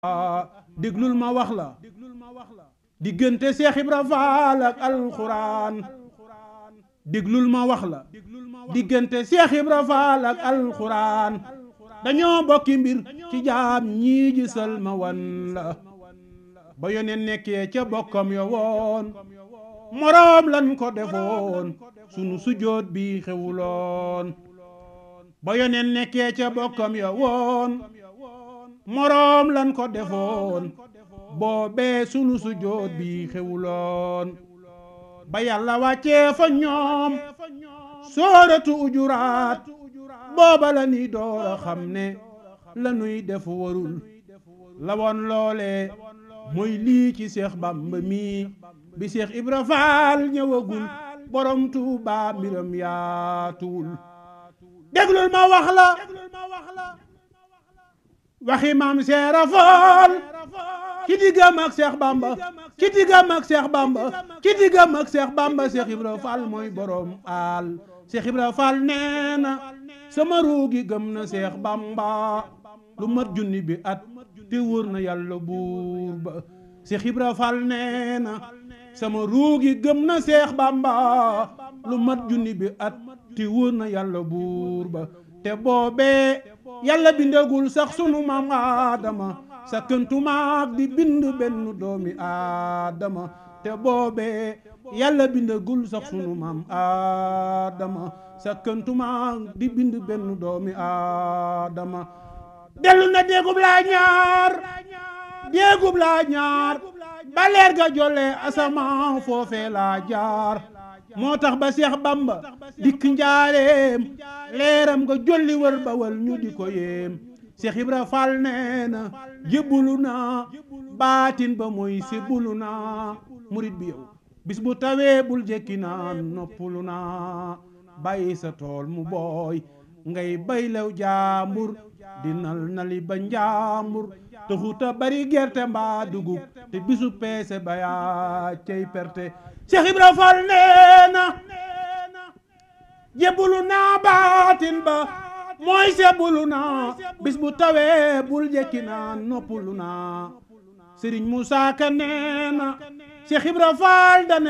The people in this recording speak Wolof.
déglul ma wax la diggante Seex Ibra Faal ak alxuraan déglul ma wax la diggante Seex Ibra Faal ak alxuraan dañoo bokki mbir ci jaam ñii gisal ma wan la ba yoneen nekkee ca bokkam yo woon moroom lan ko defoon sunu sujoot bi xewuloon ba yoneen nekkee ca bokkam yo woon moroom lan ko defoon boobee sunu sujoot bi xewuloon ba yàlla wàccee fa ñoom sooratu ujuraat booba la ni door a xam ne la nuy def warul la woon loole mooy lii ci Seex Bamba mi bi Seex Ibra Faal ñëwagul borom Tuuba mbiram yaatuwul déglul ma wax la waxi maam Seera Faal ci diggam ak Seex Bamba ci diggam ak Seex Bamba ci diggam ak Seex Bamba Seex Ibra Faal mooy borom aal Seex Ibra Faal nee na sama ruugi gëm na Seex Bamba lu mat junni bi at te wóor na yàlla buur ba Seex Ibra Faal nee na sama ruugi gëm na Seex Bamba lu mat junni bi at te wóor na yàlla buur ba te boobee yàlla bindagul sax sunu maam Aadama sa këntumaak di bind benn doomi Aadama te boobee yàlla bindagul sax sunu maam Aadama sa këntumaak di bind benn doomi Aadama dellu na déegub laa ñaar déegub laa ñaar ba leer ga jolle asamaan foofee laa jaar moo tax ba Seex Bamba dikk njaareem leeram nga jolli wër ba wal ñu di ko yéem Seex Ibra Faal nee na jébbulu naa baatin ba mooy sébbulu naa murit bi yow bis bu tawee bul jekki naan noppulu naa bàyyi sa tool mu booy ngay baylew jaambur dinal nali ba njaambur taxuta bari gerte mbaa dugub te bisu peese ba yaa cey perte Seex Ibra Faal nee na jébbulu naa baatin ba mooy sebbulu naa bis bu tawee bul jekki naa noppulu naa Sëriñ Musaa Ka nee na Seex Ibra Faal dane